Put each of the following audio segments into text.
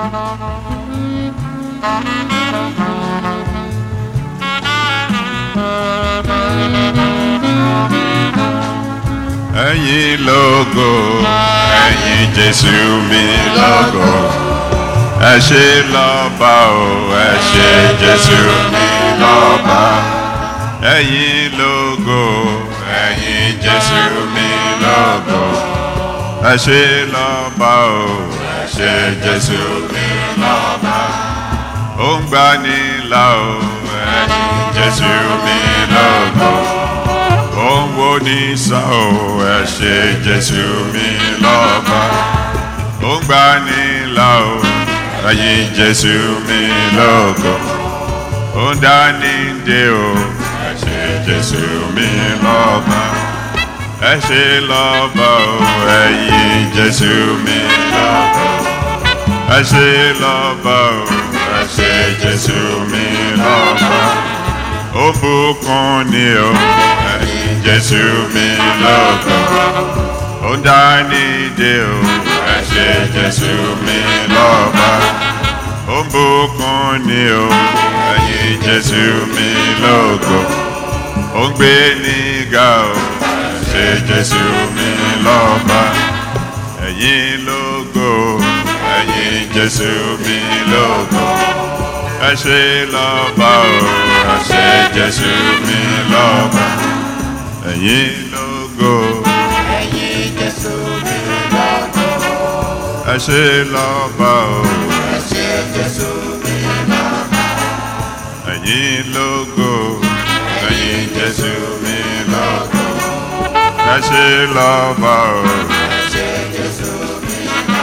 ẹ̀yin lógo ẹ̀yin jésù mi lógo ẹ ṣé lọ́ba o ẹ ṣé jésù mi lọ́ba ẹ̀yin lógo ẹ̀yin jésù mi lógo ẹ ṣé lọ́ba o ẹ ṣé jésù mi lọ́ba ó ń gbani là o ẹ̀yin jésù mi lógo ó ń wo ní sàn o ẹ ṣé jésù mi lọ́ba ó ń gbani là o ẹ̀yin jésù mi lógo ó ń dání dé o ẹ ṣé jésù mi lọ́ba ẹ ṣé lọ́ba o ẹ̀yin jésù mi lọ́ba ẹ ṣé lọ́ba o ẹ ṣé jésù mi lọ́ba ó bùkún ni o ẹ̀yin jésù mi lọ́ba ó dání dé o ẹ ṣé jésù mi lọ́ba ó bùkún ni o ẹ̀yin jésù mi lógo ó ń gbé nígà o ẹ ṣé jésù mi lọ́ba ẹ̀yin lógo ẹ̀yin jésù mi lógo ẹ ṣé lọ́ba o ẹ ṣé jésù mi lọ́ba ẹ̀yin lógo ẹ̀yin jésù mi lógo ẹ ṣé lọ́ba o ẹ ṣé jésù mi lógo ẹ̀yin lógo ẹ̀yin jésù mi lógo ẹ ṣé lọ́ba o. ẹ ṣé jésù mi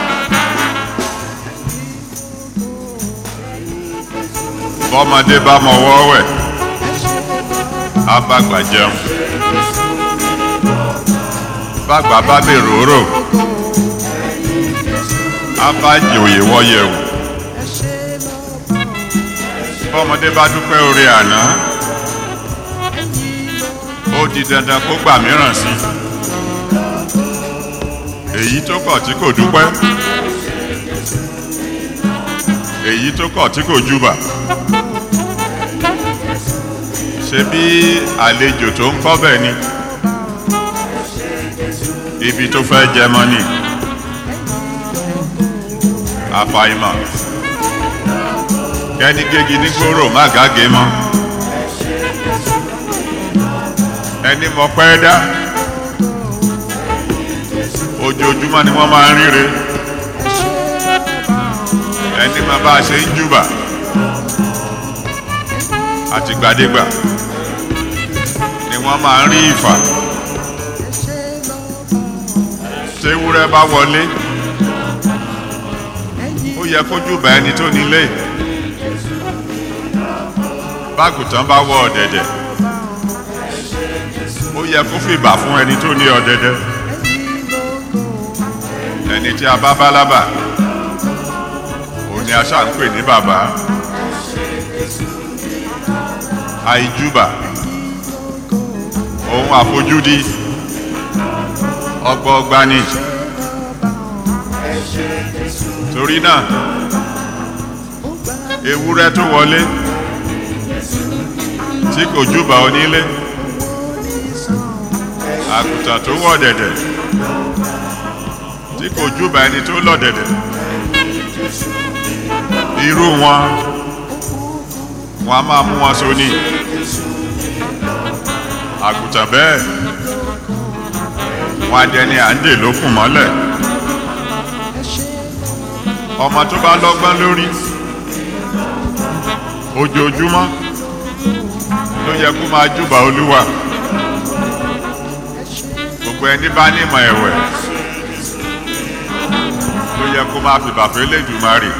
bọ́mọdé bá mọ wọ́wẹ̀ á bá gbà jẹun bàgbà bá lè róró á bá jòyè wọ́yẹ̀wò bọ́mọdé bá dúpẹ́ orí àná ó di dandan kó gbà mìíràn sí èyí tó kọ̀ tí kò dúpẹ́ èyí tó kọ̀ tí kò júbà ṣe bí àlejò tó ń kọ́ bẹ̀ ni ibi tó fẹ́ jẹ mọ́ ni àfàìmọ̀ kẹ́ni gégi ní gbòòrò má gágé mọ́ ẹni mọ̀ pẹ́ dá ojoojúmọ́ ni wọ́n máa ń ríre ẹni máa bá a ṣe ń júbà àtìgbàdégbà ni wọ́n máa ń rí ìfà tewúrẹ́ bá wọlé ó yẹ kó júbà ẹni tó nílé bágùtàn bá wọ ọ̀dẹ̀dẹ̀ ó yẹ kó fìbà fún ẹni tó ní ọ̀dẹ̀dẹ̀ ẹni tí a bá bá lábà òun ni a ṣáà ń pè ní bàbá àìjúbà ohun àfojúdi ọgbọọgba ni torí náà ewúrẹ́ tó wọlé tí kò júbà onílé àgùntàn tó wọ̀ dẹ̀dẹ̀ tí kò júbà ẹni tó lọ̀ dẹ̀dẹ̀ irú wọn wọn a máa mú wọn sóní àgùntàn bẹ́ẹ̀ wọn adẹni à ń dè lókùn mọ́lẹ̀ ọmọ tó bá lọ́gbọ́n lórí ojoojúmọ́ ló yẹ kó máa júbà olúwa gbogbo ẹni bá nímọ̀ ẹ̀wẹ̀ ló yẹ kó máa fìbà fẹ́ lẹ́dùnmarè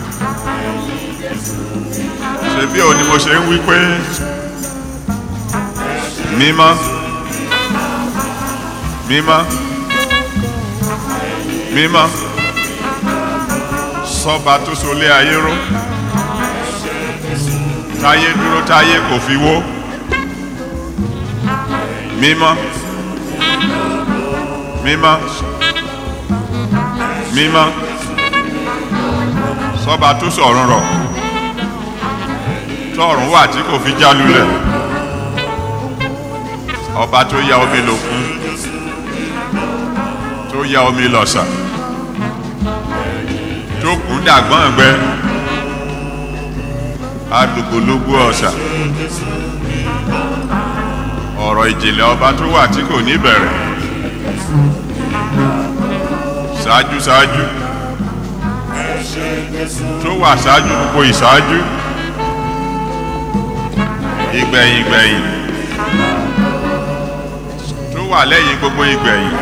ṣebí òun ni mo ṣe ń wí pé mímọ́ mímọ́ mímọ́ sọ́ba tó solé ayé ró táyé dúró táyé kò fi wó mímọ́ mímọ́ mímọ́ sọba tó sọ̀run rọ̀ tọ̀run wà tí kò fi já lulẹ̀ ọba tó ya omi lòkun tó ya omi lọ̀sà tó kún dàgbọ́n ẹgbẹ́ alùpùpù ọ̀sà ọ̀rọ̀ ìjìnlẹ̀ ọba tó wà tí kò ní bẹ̀rẹ̀ ṣáájú ṣáájú tó wà ṣáájú gbogbo ìṣáájú ìgbẹ̀yìn gbẹ̀yìn tó wà lẹ́yìn gbogbo ìgbẹ̀yìn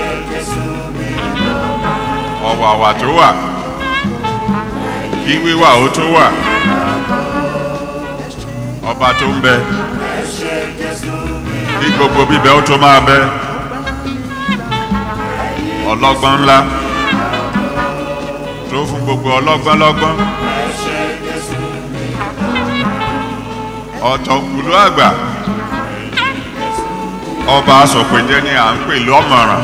ọ̀wàwà tó wà kí wíwà ó tó wà ọba tó ń bẹ kí gbogbo bíbẹ ó tó máa bẹ ọlọ́gbọ́n ńlá tó fún gbogbo ọlọ́gbọ́n lọ́gbọ́n ọ̀tọ̀kùlú àgbà ọba asọ̀pẹ̀jẹ́ ni à ń pè lọ́mọ̀ràn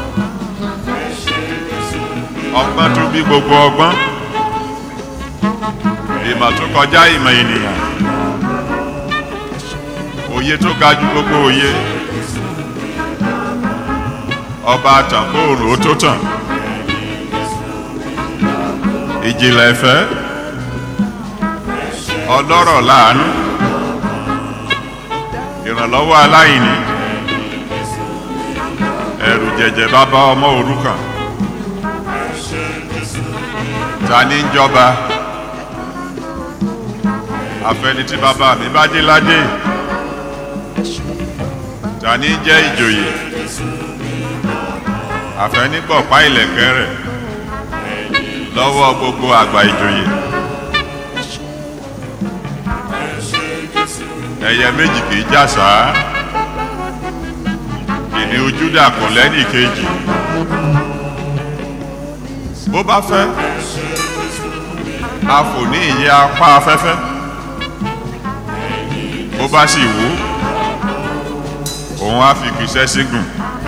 ọgbọ́n tó bí gbogbo ọgbọ́n ìmọ̀ tó kọjá ìmọ̀ ènìyàn òye tó ga ju gbogbo òye ọba àtàkó òrò tó tàn ìjìnlẹ̀ ìfẹ́ ọlọ́rọ̀ láàánú ìrànlọ́wọ́ aláìní ẹ̀rù jẹ̀jẹ̀ bàbá ọmọ òrukàn ta ní ń jọba àfẹni tí bàbá mi bá dé ládé ta ní jẹ́ ìjòyè àfẹnigbọ̀pá ìlẹ̀kẹ̀ rẹ̀ lọ́wọ́ gbogbo àgbà ìjòyè ẹ̀yẹ méjì kìí jàsá kìnìún Júdà kò lẹ́nì kejì bó bá fẹ́ a fò ní ìyẹ́ apá afẹ́fẹ́ bó bá sì wú òun á fi kìsẹ́ sígùn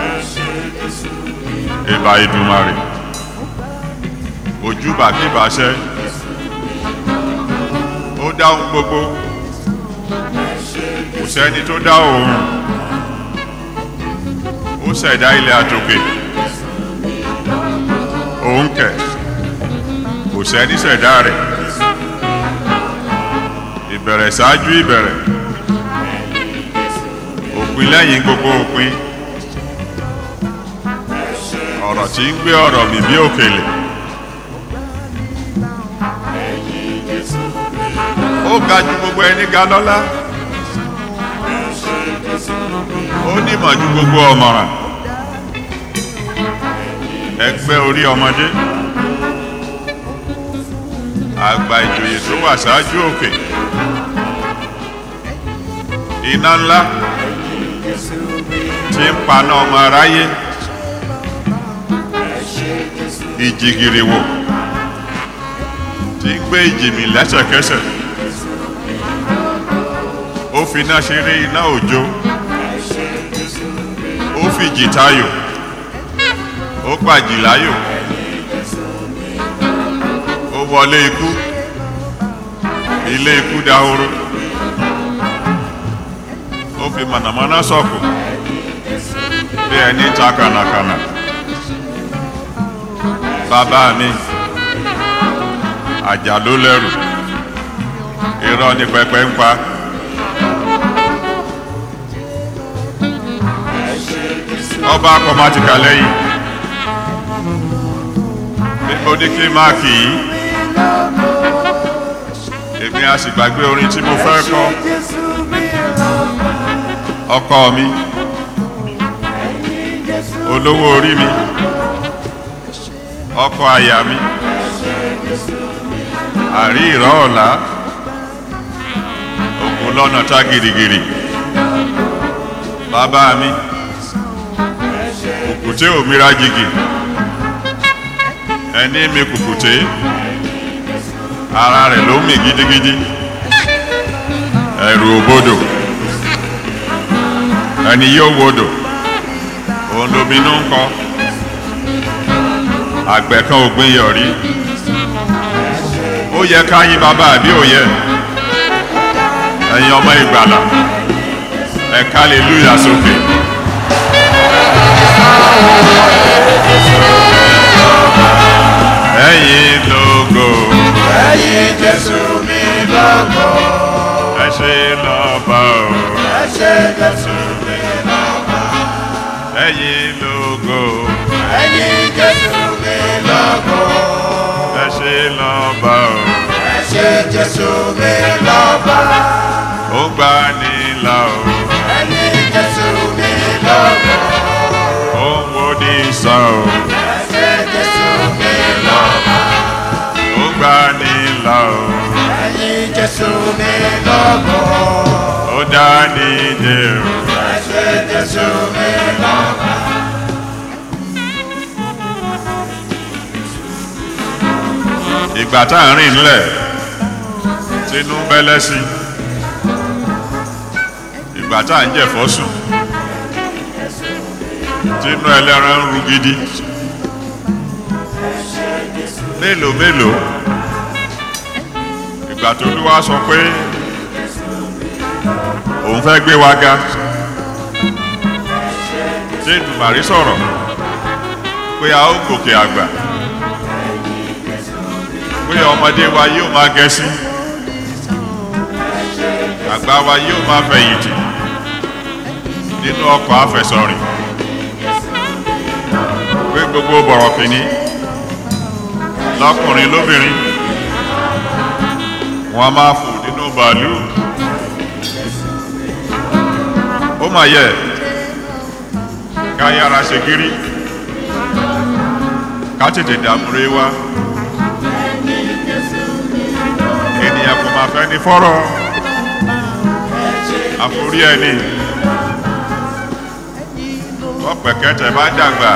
ìbà Ìdùmarè ojúbà kíbàṣẹ ó dáhùn gbogbo kò sẹ́ni tó dá òun ó ṣẹ̀dá ilẹ̀ àtòkè òun kẹ̀ kò sẹ́ni ṣẹ̀dá rẹ̀ ìbẹ̀rẹ̀ ṣáájú ìbẹ̀rẹ̀ òpin lẹ́yìn gbogbo òpin ọ̀rọ̀ tí ń gbé ọ̀rọ̀ mì bí òkèlè ó ga ju gbogbo ẹni ga lọ́lá ó nímọ̀ ju gbogbo ọ̀mọ̀ràn ẹgbẹ́ orí ọmọdé àgbà ìjòyè tó wà ṣáájú òkè iná ńlá tí ń paná ọmọ aráyé ìjìgìrìwò tí ń gbé ìjìmì lẹ́sẹ̀kẹsẹ̀ ó fi iná ṣeré iná òjò ó fi jìtayò ó pàjì láyò ó wọlé ikú ilé ikú dahoro ó fi mànàmáná sọ̀kù bí ẹni ta kànàkànà bàbá mi àjà ló lẹ́rù irọ́ ní pẹpẹ ń pa. ọba akọmatika lẹ́yìn ó ní kí máàkì yìí èmi a sì gbàgbé orin tí mo fẹ́ kọ ọkọ mi olówó orí mi ọkọ àyà mi àrí ìrọ̀ ọ̀la ògùn lọ́nà tá girigiri bàbá mi kùkùté òmìnira jìgì ẹni mi kùkùté ara rẹ̀ ló mì gidigidi ẹ̀rù òbodò ẹni yóò wodò òun lóminú ń kọ àgbẹ̀ kan ògbìn yọ̀rí ó yẹ ká yín bàbá àbí ó yẹ ẹ̀yin ọmọ ìgbàlà ẹ̀ka hallelujah sókè. ẹ̀yin lógo ẹ̀yin jésù mi lógo ẹ ṣe lọ́ba o ẹ ṣé jésù mi lógo ẹ̀yin lógo ẹ̀yin jésù mi lógo ẹ ṣe lọ́ba o ẹ ṣé jésù mi lógo ó gbà nílà o ẹ̀yin jésù mi lógo ó ń wo ní sàn o ẹ ṣé jésù mi lógo ó gbà nílà o ẹ̀yin jésù mi lógo ó dá nídè o ẹ ṣé jésù mi lógo. ìgbà tá à ń rìn nílẹ̀ tínú bẹ́lẹ́ sí ìgbà tá à ń jẹ̀fọ́ sùn tínú ẹlẹ́ran ń ru gidi mélòó mélòó ìgbà tó ló wá sọ pé òun fẹ́ gbé wa ga tí ìdùmàrí sọ̀rọ̀ pé a ó gòkè àgbà pé ọmọdé wa yóò máa gẹ̀ẹ́sì àgbà wa yóò máa fẹ̀yìntì nínú ọkọ̀ àfẹsọ̀rìn pé gbogbo bọ̀rọ̀ kìíní lọ́kùnrin lóbìnrin wọn máa fò nínú bàálù ó mà yẹ ká yára ṣe gírí ká tètè dàmúre wá ènìyàn kò máa fẹ́ ní fọ́rọ̀ àforí ẹni ọ̀pẹ̀kẹ́tẹ̀ bá dàgbà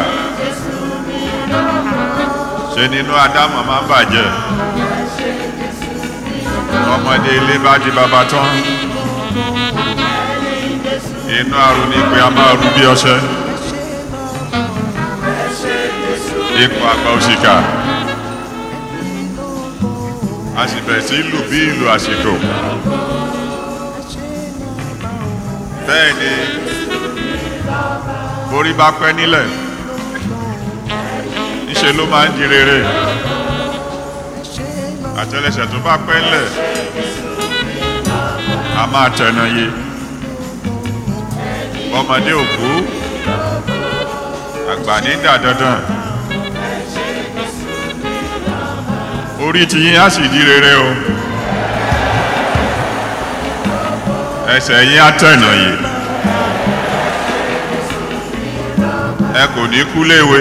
ṣe nínú ádámọ̀ máa ń bàjẹ́ ọmọdé ilé bá di bàbá tán inú àrùn ní pé a máa rú bí ọṣẹ ipò àgbà òṣìkà a sì bẹ̀rẹ̀ sí lù bí ìlú àsìkò bẹ́ẹ̀ ni borí bá pẹ́ nílẹ̀ níṣe ló máa ń di rere àtẹlẹsẹ̀ tó bá pẹ́ ńlẹ̀ a máa tẹ̀nà yé ọmọdé òkú àgbà ní dà dandan orí ti yín á sì di rere o ẹsẹ̀ yín á tẹ̀nà yé ẹ kò ní kú léwe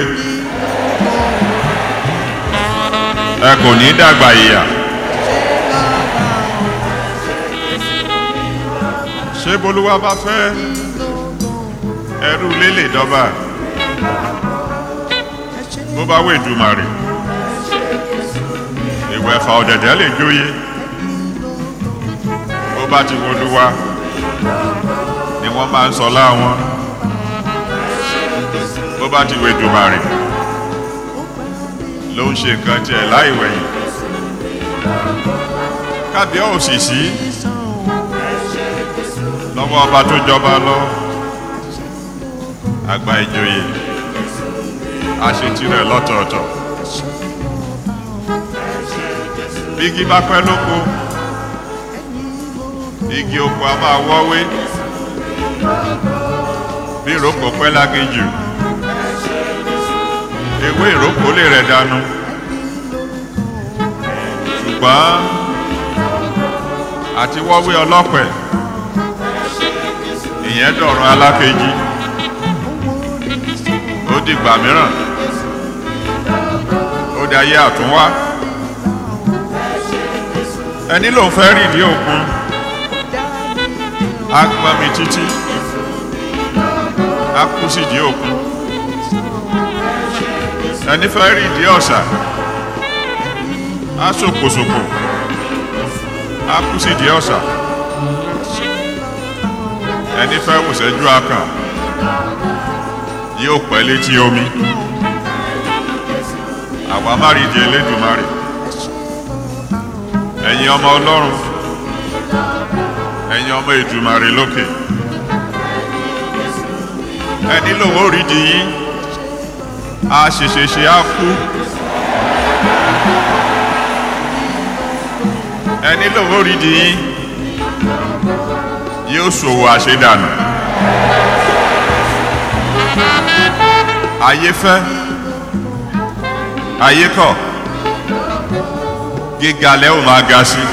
ẹ kò ní dàgbà ìyà ṣé bolúwa bá fẹ́ ẹrú lélẹ̀ dọ́bà bó bá wé ìdùmarè ìwé ẹ̀fà ọ̀dẹ̀dẹ̀ lè jóye bó bá ti wolúwa ni wọ́n máa ń sọ láwọn bó bá ti wé ìdùmarè ló ń ṣe nǹkan tiẹ̀ láì wẹ̀yìn kábíọ́ òṣìṣì lọ́wọ́ ọba tó jọba lọ àgbà ìjòyè àṣetirẹ̀ lọ́tọ̀ọ̀tọ̀ bí igi bá pẹ́ lóko igi oko a máa wọ́wé bí ìrókò pẹ́ láginjù ewé ìrókò lè rẹ̀ dànù ṣùgbọ́n àti wọ́wé ọlọ́pẹ̀ ìyẹn dọ̀rùn alákejì ó dìgbà mìíràn ó dayé àtúnwá ẹni lòun fẹ́ rìn ní òkun á gbọ́n mi títí á kú sí di òkun ẹni fẹ́ rìn ní ọ̀sà á sòkòsòkò á kú sí di ọ̀sà ẹni fẹ́ wùsẹ́jú akàn yóò pẹ́ létí omi àwa má rí di elédùnmarè ẹ̀yin ọmọ ọlọ́run ẹ̀yin ọmọ ìdùmarè lókè ẹni lòun ò rí di yín a ṣèṣèṣe á kú ẹni lòun ò rí di yín yóò ṣòwò àṣedànù ayé fẹ́ ayé kọ̀ gíga lẹ́ ò máa ga sí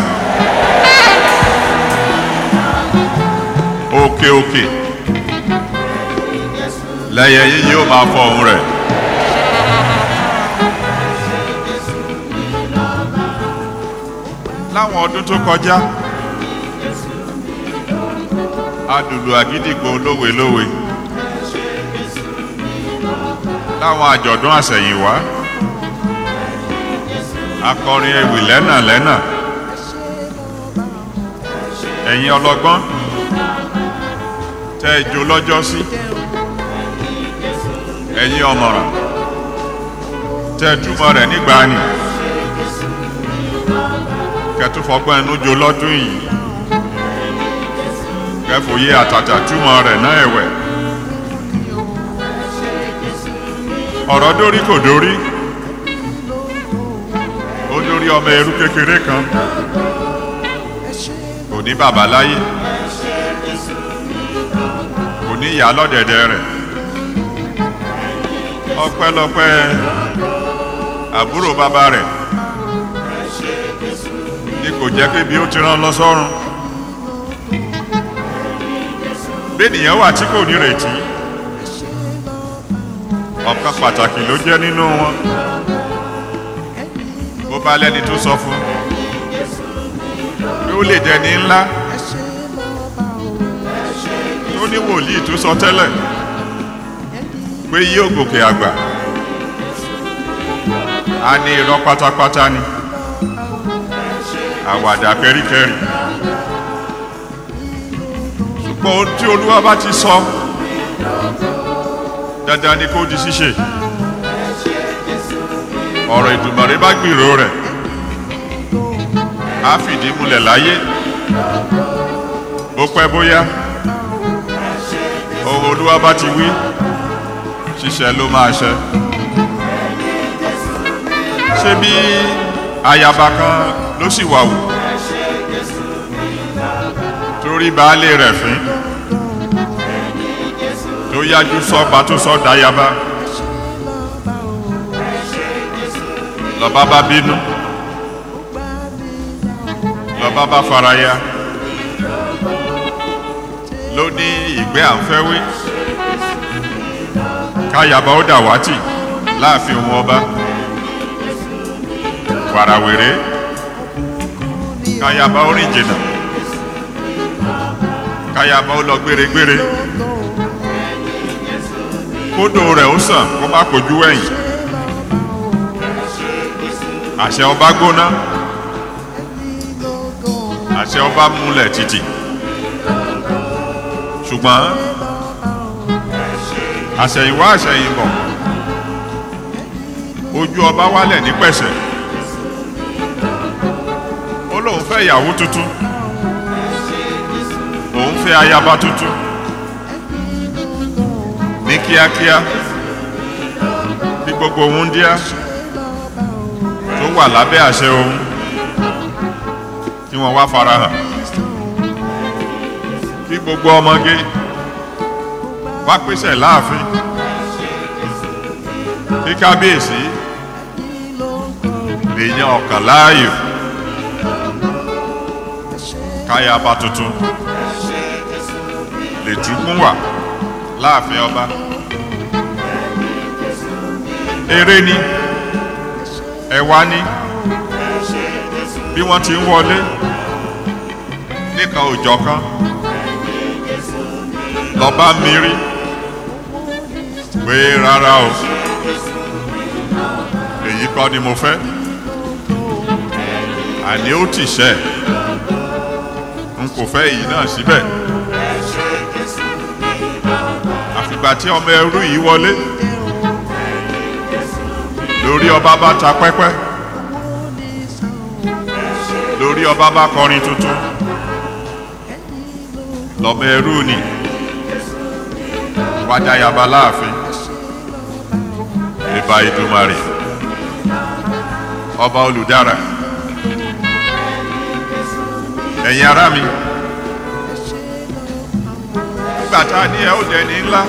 òkè òkè lẹ́yẹ yín yóò máa fọ ohun rẹ̀. láwọn ọdún tó kọjá adùlù àgídìgbò lówelówe láwọn àjọ̀dún àsẹ̀yìnwá akọrin ewì lẹ́nà lẹ́nà ẹ̀yin ọlọ́gbọ́n tẹ́ ẹ jó lọ́jọ́ sí ẹ̀yin ọ̀mọ̀ràn tẹ́ ẹ túmọ̀ rẹ̀ nígbàanì kẹtùfọ́gbọ́n ẹnu jó lọ́dún yìí kẹfòye àtàtà túmọ̀ rẹ̀ náà ẹ̀wẹ̀ ọ̀rọ̀ dórí kò dórí ó dórí ọmọ ẹrú kékeré kan kò ní bàbá láyé kò ní ìyá lọ́dẹ̀dẹ̀ rẹ̀ ọpẹ́lọpẹ́ àbúrò bàbá rẹ̀ ní kò jẹ́ pé bí ó ti rán lọ sọ́run bẹ́ẹ̀nìyàn wà tí kò ní retí ọ̀kan pàtàkì ló jẹ́ nínú wọn bó bá lẹ́ni tó sọ fún pé ó lè dẹni ńlá tó ní wòlíì tó sọ tẹ́lẹ̀ pé yóò gòkè àgbà a ní irọ́ pátápátá ni àwàdà kẹ́ríkẹ́rí ṣùgbọ́n ohun tí olúwa bá ti sọ dandan ni kó di ṣíṣe ọ̀rọ̀ ìdùmọ̀rẹ́ bá gbìrò rẹ̀ á fìdí múlẹ̀ láyé bó pẹ́ bóyá ohun olúwa bá ti wí ṣíṣe ló máa ṣe ṣé bí ayaba kan ló sì wà wù torí baálé rẹ̀ fín tó yájú sọ́ba tó sọ́ dayaba lọ́ba bá bínú lọ́ba bá faraya ló ní ìgbẹ́ àǹfẹ́wé káyaba ó dàwátì láàfin ohun ọba wàràwèrè káyaba ó rìn jìnnà káyaba ó lọ gbéregbére kódò rẹ̀ ó sàn kó má kojú ẹ̀yìn àṣẹ ọba gbóná àṣẹ ọba múlẹ̀ títì ṣùgbọ́n àṣẹ̀yìnwá àṣẹ̀yìnbọ̀ ojú ọba wálẹ̀ ní pẹ̀sẹ̀ ó lóun fẹ́ ìyàwó tuntun òun fẹ́ ayaba tuntun ní kíákíá bí gbogbo òun díá tó wà lábẹ́ àṣẹ òun kí wọ́n wá farahàn kí gbogbo ọmọge wá pèsè láàfin kí kábíyèsí lè yan ọ̀kàn láàyò káyaba tuntun lè túkún wà láàfin ọba eré ni ẹwà ni bí wọ́n ti ń wọlé nìkan òjọ̀ kan lọ́ba mírí pé rárá o èyí kọ́ ni mo fẹ́ àní ó tì ṣẹ́ n kò fẹ́ èyí náà síbẹ̀ àfìgbà tí ọmọ ẹrú yìí wọlé lórí ọba bá ta pẹ́pẹ́ lórí ọba bá kọrin tuntun lọ́mọ ẹrú ni wájàyàbá láàfin ìbà ìdùmarè ọba olùdára ẹ̀yin ará mi nígbà tá a ní ẹ ó dẹni ńlá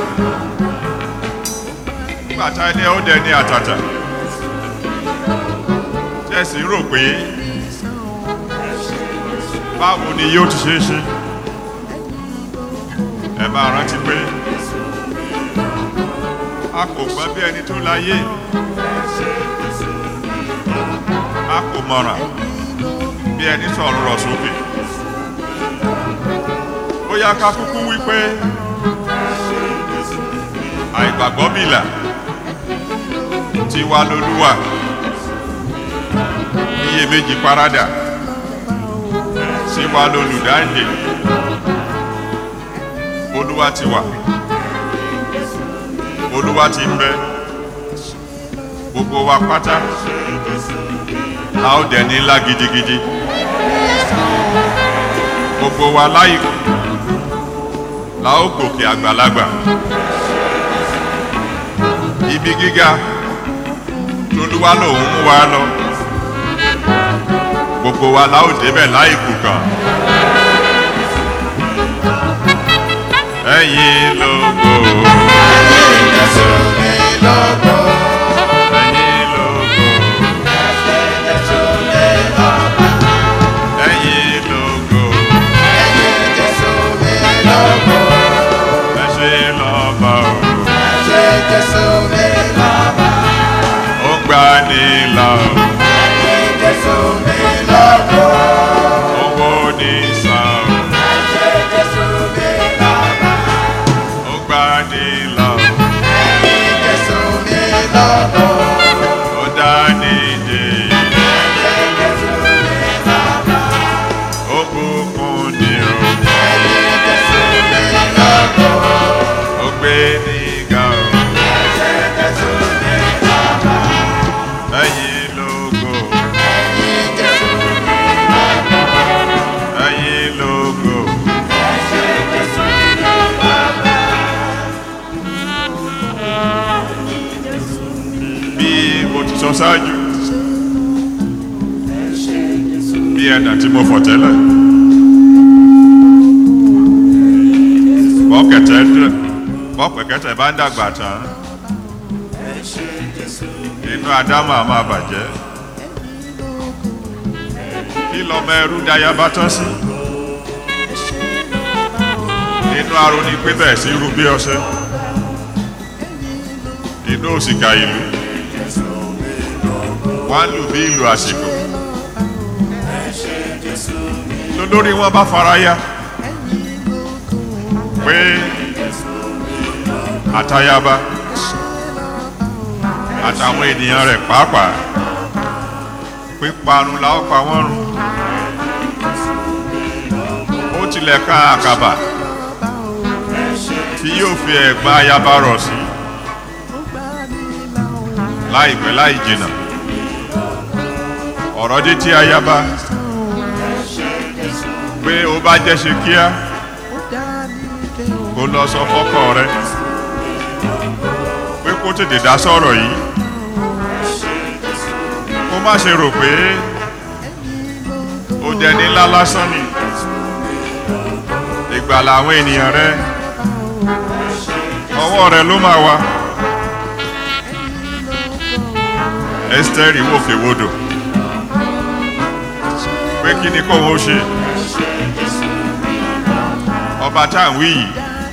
nígbà tá a ní ẹ ó dẹni àtàtà tẹ̀sí rò pé báwo ni yóò ti ṣe é ṣe ẹ máa rántí pé a kò gbọ́n bí ẹni tó láyé a kò mọ̀ràn bí ẹni sọ̀rọ̀ rọ̀ sókè ó yá ká kúkú wípé àìgbàgbọ́ bìlà tiwa lolúwa iyèméjì paradà tiwa lolùdáǹdè olúwa ti wà olúwa ti ń bẹ gbogbo wa pátá a ó dẹ̀ ní ńlá gidigidi gbogbo wa láìkú la ó gòkè àgbàlagbà ibi gíga tolúwa lòun mú wa lọ gbogbo wa la ó débẹ̀ láìkú kan ẹ̀yin lógo Ẹ̀yin Jésù mi lógo. ẹ̀yin lógo Jésù mi lọ́ba. ẹ̀yin lógo Ẹ̀yin Jésù mi lógo. ẹ ṣé lọ́ba o Ẹ̀yin Jésù mi lọ́ba. ó gbà ní là o Ẹ̀yin Jésù mi lógo. owó ní sàn Ẹ̀yin Jésù mi lọ́ba. o ó gbà ní là o Ẹ̀yin Jésù mi lógo. ó dá ní dé Ẹ̀yin Jésù mi lọ́ba. ó bùkún ní o Ẹ̀yin Jésù mi lógo. ó gbé ní ga o Ẹ̀yin Jésù mi lọ́ba. ẹ̀yin lógo Ẹ̀yin Jésù mi lógo. ẹ̀yin lógo Ẹ̀yin Jésù mi lọ́ba. bí mo ti sọ ṣáájú bí ẹ̀dà tí mo fọ̀ tẹ́lẹ̀ bọ́kẹ̀tẹ̀ dẹ̀ bọ́pẹ̀kẹ́tẹ̀ bá ń dàgbà tán inú ádámù á máa bàjẹ́ kí lọ́mọ ẹrú dayá bá tán sí inú aroni pé bẹ́ẹ̀ sí irú bí ọṣẹ inú òsìkà ìlú wọ́n á lù bí ìlú àsìkò lólórí wọn bá fara ya pé àtayaba àtàwọn ènìyàn rẹ̀ pàápàá píparun la ó pa wọ́n run ó tilẹ̀ ká àkàbà tí yóò fi ẹ̀gbá ayaba rọ̀ sí láìpẹ́ láì jìnnà ọ̀rọ̀ dé tí ayaba pé ó bá jẹ́ ṣe kíá kó lọ sọ fọ́kọ rẹ pé kó tètè dá sọ̀rọ̀ yìí kó má ṣe rò pé ó dẹni ńlá lásán ni ìgbàlà àwọn ènìyàn rẹ ọwọ́ rẹ ló máa wà Ẹ́sítérì wòkè wodò pé kí ni kóun ó ṣe ọba tá à ń wí yìí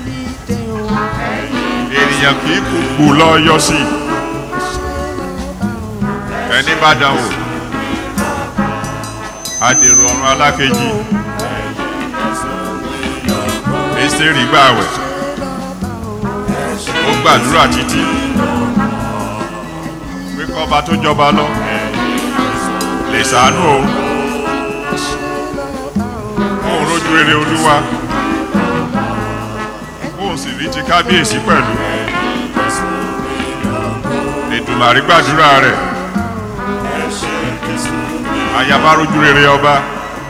ènìyàn kì í kúkú lọ yọ sí ẹni bá dán wò adèrò ọ̀run alákejì Ẹ́sítérì gbààwẹ̀ ó gbàdúrà títí pé kọ́ba tó jọba lọ lè ṣàánú òun òun rójú rere olúwa òun sì rí ti kábíyèsí pẹ̀lú Èdùmàrí gbàdúrà rẹ̀ ayaba rójú rere ọba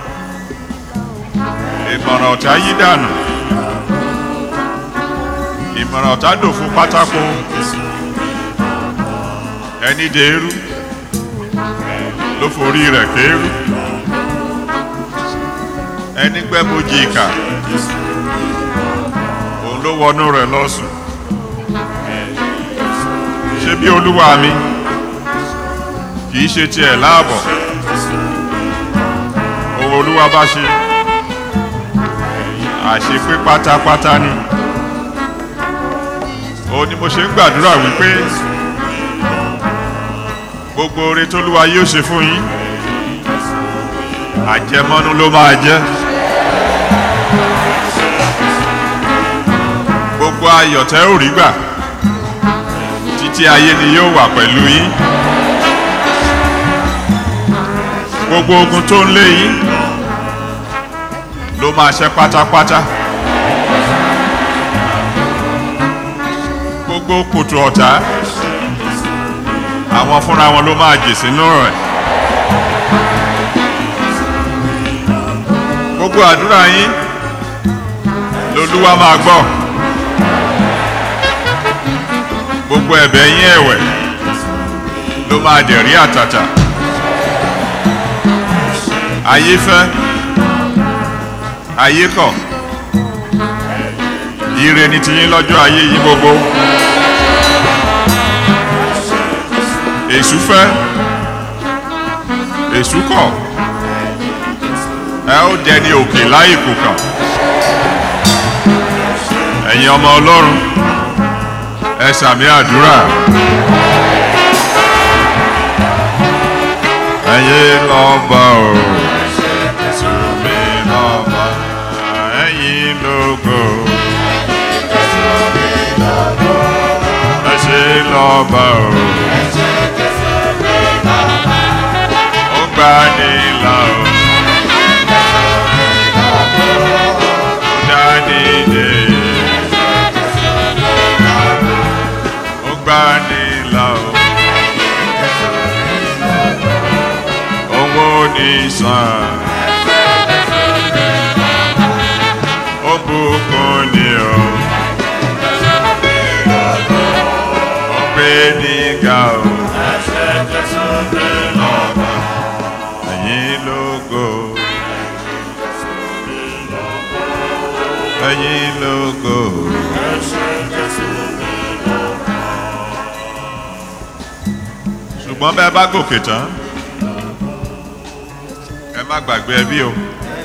ìmọ̀ràn ọ̀tá yí dànù ìmọ̀ràn ọ̀tá dòfo pátákó ẹni dèrú ló forí rẹ̀ kéérú ẹni gbẹ́bojì ìkà òun ló wọnú rẹ̀ lọ́sùn ṣé bí olúwa mi kì í ṣe tiẹ̀ láàbọ̀ ohun olúwa bá ṣe àṣepé pátápátá ni òun ni mo ṣe ń gbàdúrà wípé gbogbo oore tólúwa yóò ṣe fún yín àjẹmọ́nú ló máa jẹ́ gbogbo ayọ̀ tẹ́ ò rí gbà títí ayé ni yóò wà pẹ̀lú yín gbogbo ogun tó ń lé yín ló máa ṣẹ́ pátápátá gbogbo kòtò ọ̀tá àwọn fúnra wọn ló máa jè sínú rẹ̀ gbogbo àdúrà yín lolúwa máa gbọ́ gbogbo ẹ̀bẹ̀ yín ẹ̀wẹ̀ ló máa dẹ̀rí àtàtà ayé fẹ́ ayé kọ̀ ire ni tiyín lọ́jọ́ ayé yìí gbogbo èṣù fẹ́ èṣù kọ̀ ẹ ó dẹni òkè láì kò kàn ẹ̀yin ọmọ ọlọ́run ẹ sàmì àdúrà ẹ̀yin lọ́ba o sùnmí lọ́ba ẹ̀yin lógo ẹ ṣe lọ́ba o ó gbà ní là o ó dá ní dé ó gbà ní là o owó ní sàn ó bùkún ní o ó gbé ní ga o ẹ̀yin lógo ẹ̀yin lógo. ṣùgbọ́n bẹ́ẹ̀ bá gòkè tán ẹ má gbàgbé ẹbí o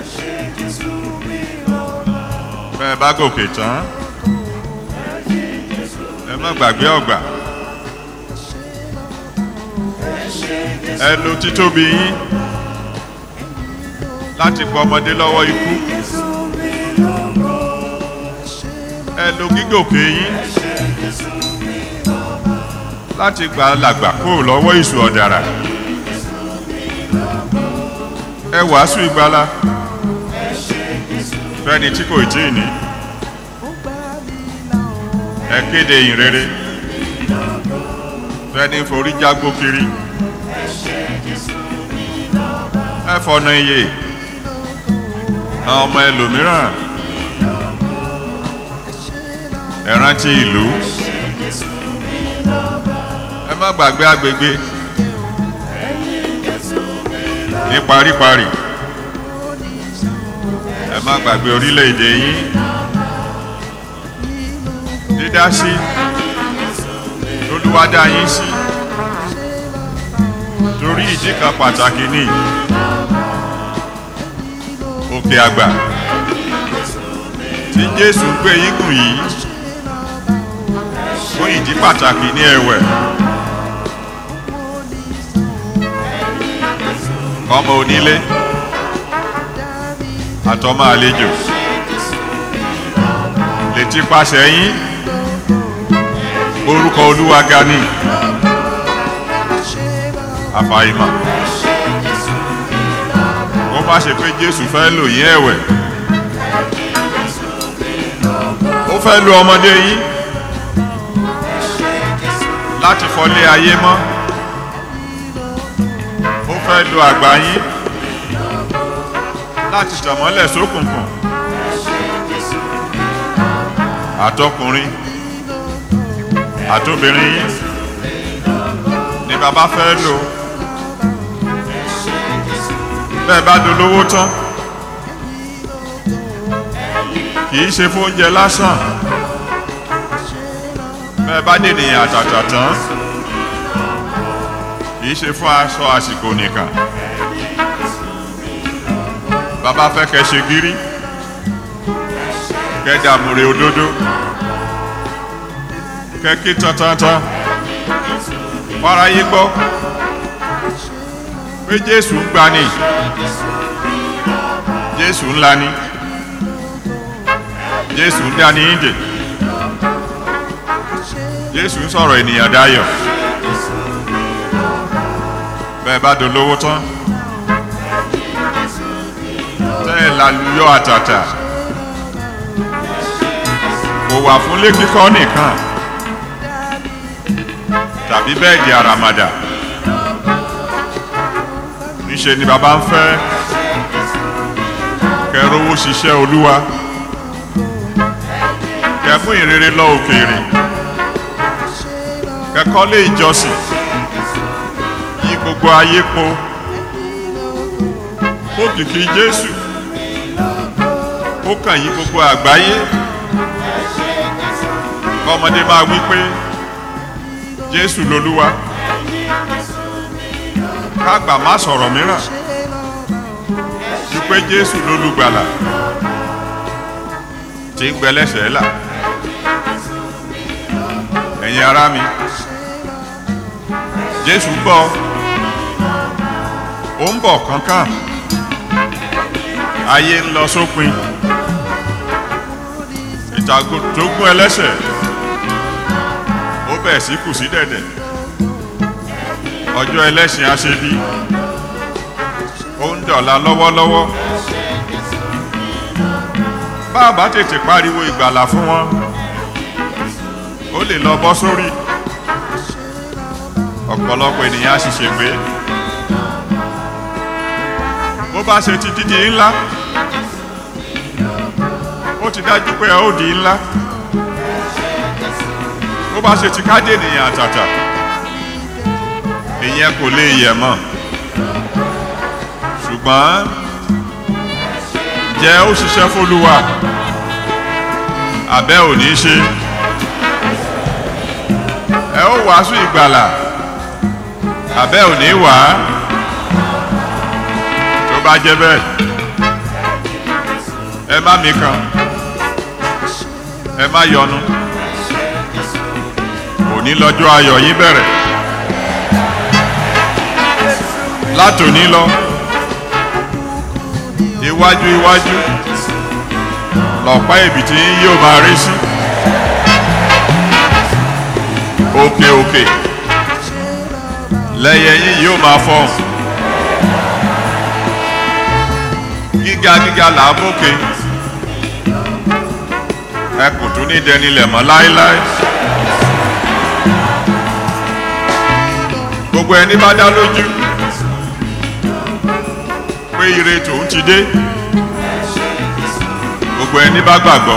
bẹ́ẹ̀ bá gòkè tán ẹ má gbàgbé ọgbà ẹ lo títóbi yín láti pọ ọmọdé lọ́wọ́ ikú ẹ lo gígòkè yín láti gba làgbà kúrò lọ́wọ́ ìṣù ọ̀dàrà ẹ wàásù ìgbàlà fẹ́ni tí kò tí ì ní ẹ kéde ìrere fẹ́ni forí jágbó kiri ẹ fọ̀nà iye àwọn ọmọ ẹlòmíràn ẹ rántí ìlú ẹ má gbàgbé agbègbè ní paríparí ẹ má gbàgbé orílẹ̀-èdè yín dídá sí lolúwadá yín sí torí ìdí kan pàtàkì ní òkè àgbà tí jésù gbé yín gùn yìí fún ìdí pàtàkì ní ẹ̀wẹ̀ ọmọ onílé àtọmọ àlejò létí pàṣẹ yín orúkọ olúwa ga ni àfàìmọ̀ ó má ṣe pé jésù fẹ́ lò yín ẹ̀wẹ̀ ó fẹ́ lo ọmọdé yín láti fọlé ayé mọ́ ó fẹ́ lo àgbà yín láti tẹ̀mọ́lẹ̀ sókùnkùn àtọkùnrin àtobìnrin yín ni bàbá fẹ́ lò bẹ́ẹ̀ bá dolówó tán kì í ṣe fún oúnjẹ lásán bẹ́ẹ̀ bá dènìyàn àtàtà tán kì í ṣe fún aṣọ àsìkò nìkan bàbá fẹ́ kẹ́ ṣe gírí kẹ́ dàmúre òdodo kẹ́ kí tantantan fáráyé gbọ́ pé jésù gbani jésù ńlá ni jésù ń dání ìdè jésù ń sọ̀rọ̀ ènìyàn dayọ̀ bẹ́ẹ̀ bá dolówó tán tẹ́ ẹ̀ lálùyọ́ àtàtà kò wà fún ilé kíkọ́ nìkan tàbí bẹ́ẹ̀dì àràmàdà níṣe ni bàbá ń fẹ́ kẹrówó ṣiṣẹ́ olúwa kẹfún ìrere lọ òkèèrè kẹkọ́lé ìjọsìn yí gbogbo ayé po kó kìkì jésù ó kàn yí gbogbo àgbáyé kọ́mọdé máa wí pé jésù lolúwa kágbà má sọ̀rọ̀ mìíràn ju pé jésù lolùgbàlà tí ń gbẹlẹ́sẹ̀ là ẹ̀yin ará mi jésù bọ̀ ó ń bọ̀ kánkán ayé ń lọ sópin ìtàgò tó gún ẹlẹ́sẹ̀ ó bẹ̀ sí kù sí dẹ̀dẹ̀ ọjọ́ ẹlẹ́sìn aṣebi ó ń dọ̀la lọ́wọ́lọ́wọ́ bá a bá tètè pariwo ìgbàlà fún wọn ó lè lọ bọ́ sórí ọ̀pọ̀lọpọ̀ ènìyàn á sì ṣègbé bó bá ṣe ti dídí ńlá ó ti dájú pé ẹ ó di ńlá bó bá ṣe ti káde ènìyàn àtàtà ìyẹn kò lè yẹ mọ́ ṣùgbọ́n jẹ́ ó ṣiṣẹ́ fólúwa àbẹ́ ò ní ṣe ẹ ó wàásù ìgbàlà àbẹ́ ò ní wà á tó bá jẹ́ bẹ́ẹ̀ ẹ má mi kàn ẹ má yọnu òní lọ́jọ́ ayọ̀ yín bẹ̀rẹ̀ látòní lọ iwájú iwájú lọ̀pá èbìtì yín yóò máa rí sí òkè òkè lẹ́yẹ yín yóò máa fọ́ gíga gíga là á mókè ẹ kò tún ní dẹnilẹ̀ mọ́ láéláé gbogbo ẹni bá dá lójú pé ire tòun ti dé gbogbo ẹni bá gbàgbọ́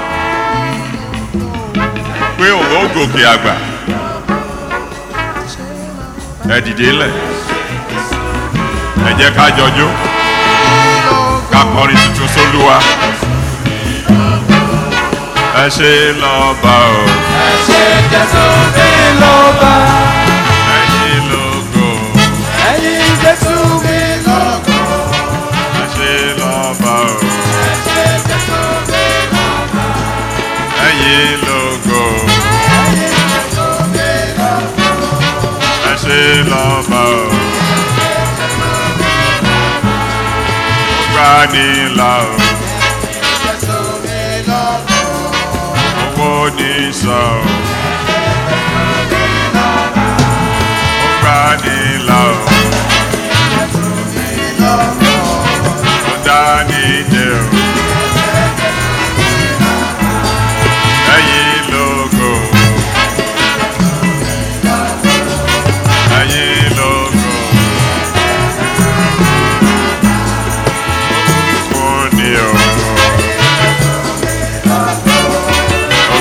pé òun ó gòkè àgbà ẹ dìde lẹ̀ ẹ jẹ́ ká jọjó ká kọrin tuntun sólúwa ẹ ṣe lọ́ba o Ẹ̀ṣẹ̀ Jésù mi lọ́ba. ẹ̀yin lógo Ẹ̀yin Jésù mi lọ́ba. ẹ ṣe lọ́ba o Ẹ̀ṣẹ̀ Jésù mi lọ́ba. ẹ̀yin lógo Ẹ̀yin Jésù mi lọ́ba. ẹ ṣe lọ́ba o. Gbanila o, Jésù mi lọ́ba. owó ní sọ o. Gbanila o, ó dání jẹ o. Ẹyin lógo, ẹyin lógo. Ó ní o.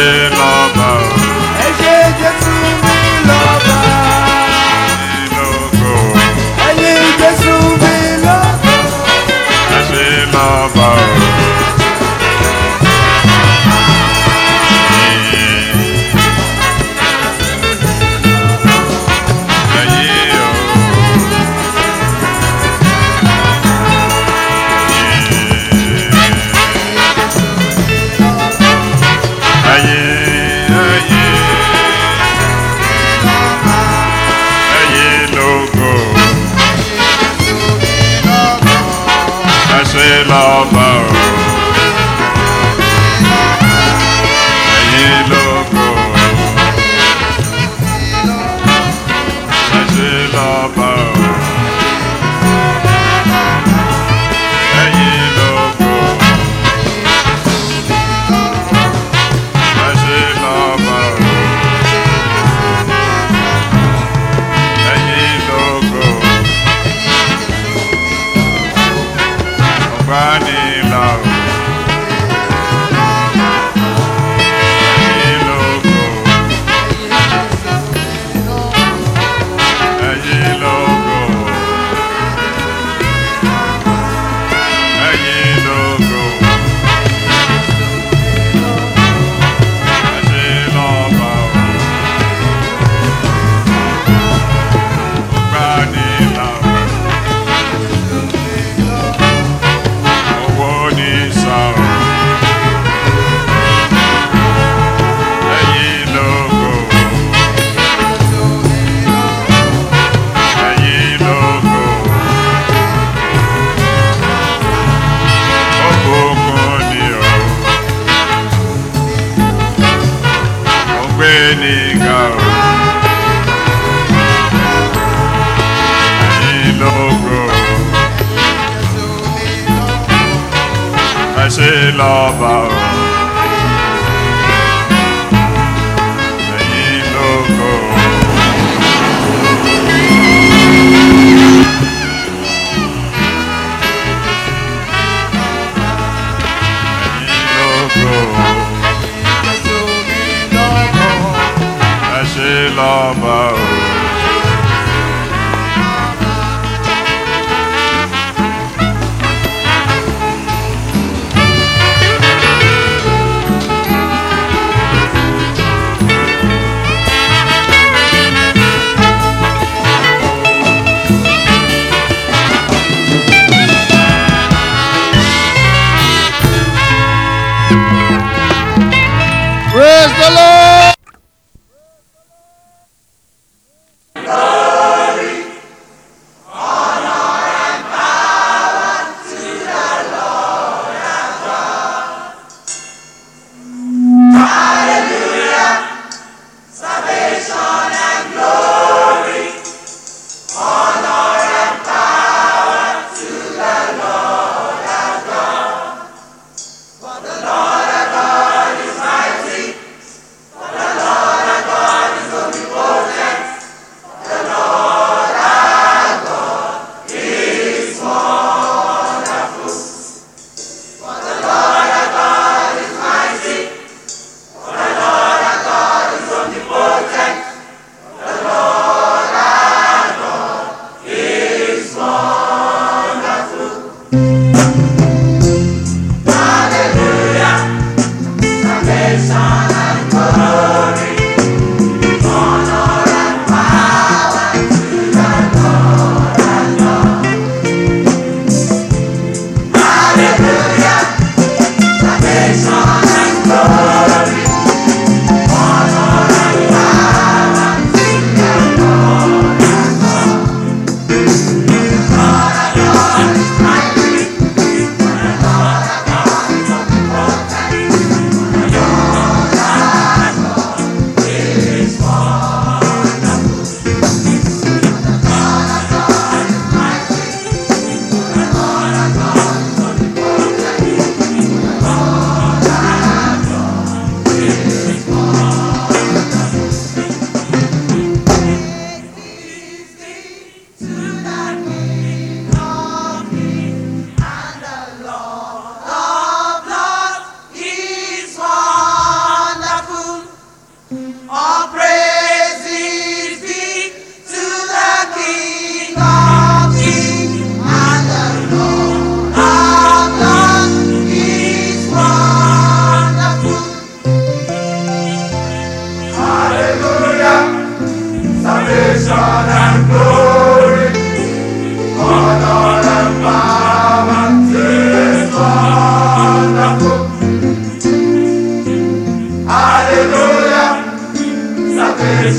ṣe lọ́ba o. ẹ ṣe jésù mi lọ́ba. Ẹyin lógo. ẹyin jésù mi lọ́ba. Ẹ ṣe lọ́ba o. Ẹyin o. Ẹyin, ẹyin. Ẹyin lógo. Ẹ ṣe lọ́ba o. Ẹyin lógo. Ẹ ṣe lọ́ba o. Ẹyin lógo. Ẹ ṣe lọ́ba o. Ẹyin lógo. Ọ̀gbánilá o. Ẹyin lógo. Ẹyin lógo. Ẹyin lógo. Ẹ ṣe lọ́ba o. Ọ̀gbánilá o. Owó ní sá o. Ẹyin lógo. Ẹyin lógo. Òkùnkùn ni o. Ọgbẹ́ ní ga o. Ẹyin lógo. Ẹ ṣe lọ́ba o. Ẹyin lógo. Ẹyin lógo. Ẹ ṣe lọ́ba o. praise the lord.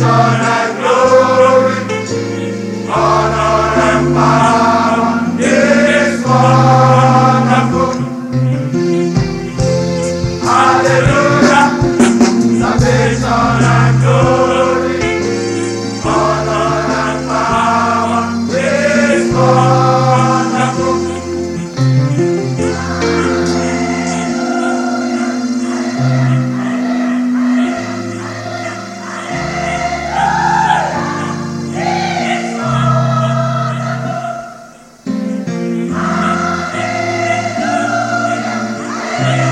Hallelujah.